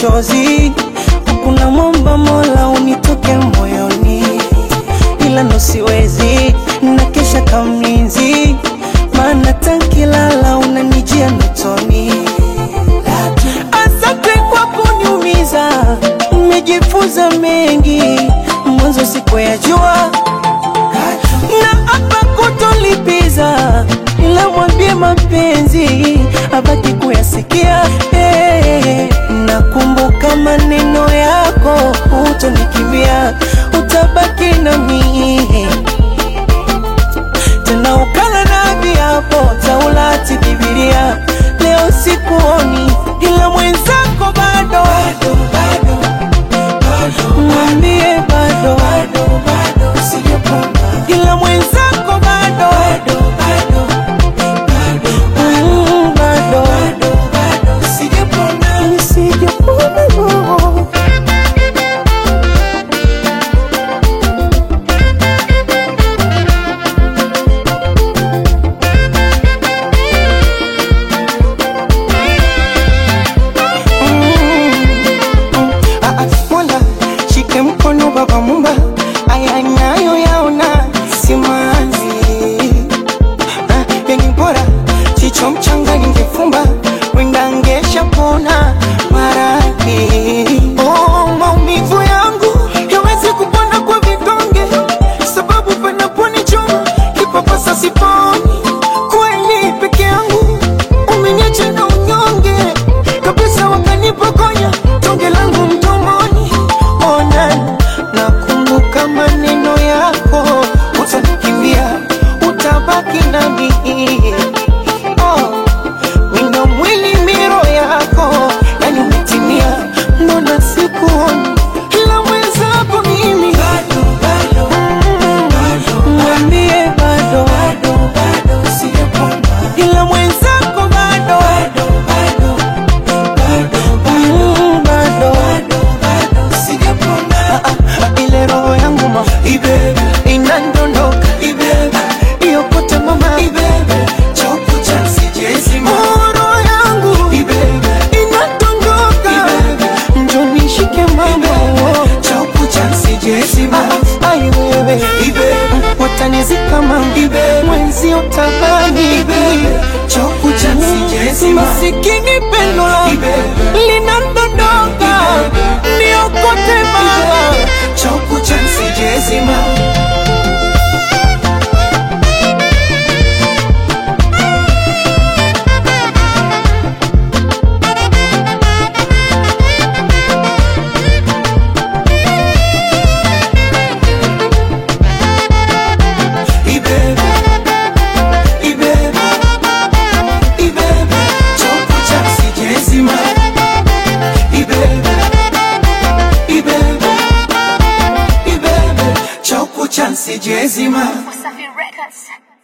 machozi, kuna mwomba Mola unitoke moyoni, ila ndo siwezi, na kesha kamlinzi, maana tankilala unanijia ndotoni. Asante kwa kuniumiza, nimejifunza mengi, mwanzo sikuyajua na hapa kutolipiza, ila mwambie mapenzi abaki kuyasikia. Hey, nakumbuka maneno yako, utonikimbia, utabaki nami tena ukala na viapo Taurati, Biblia. Leo sikuoni, ila mwenzako bado, mwambie bado, ila mwenzako bado, Mm, bado, sijapona roho. Ah, ah, Mola shike mkono baba mumba, aya nayo yaona simanzi Ah, yenye bora chicho mchanga ningefumba wenda ngesha pona maradhi oh, maumivu yangu yawezi kupona kwa vidonge sababu panaponichoma kipapasa siponi kweli peke yangu umeniacha na unyonge kabisa wakanipokonya tonge langu mdomoni ona nakumbuka maneno yako utanikimbia utabaki nami oh, wino mwili miro yako yani umetimia mbona sikuoni ila mwenzako mimi Mm, mwambie bado ila mwenzako bado Mm, bado Ah, ah, ile roho yangu ma inandondoka iyo kote mama Oh, roho yangu inandondoka njo nishike mama Ah, ai wewe watanizika mama mwenzi utabani masikini pendo linandondoka niokote mama Sijezima Wasafi Records.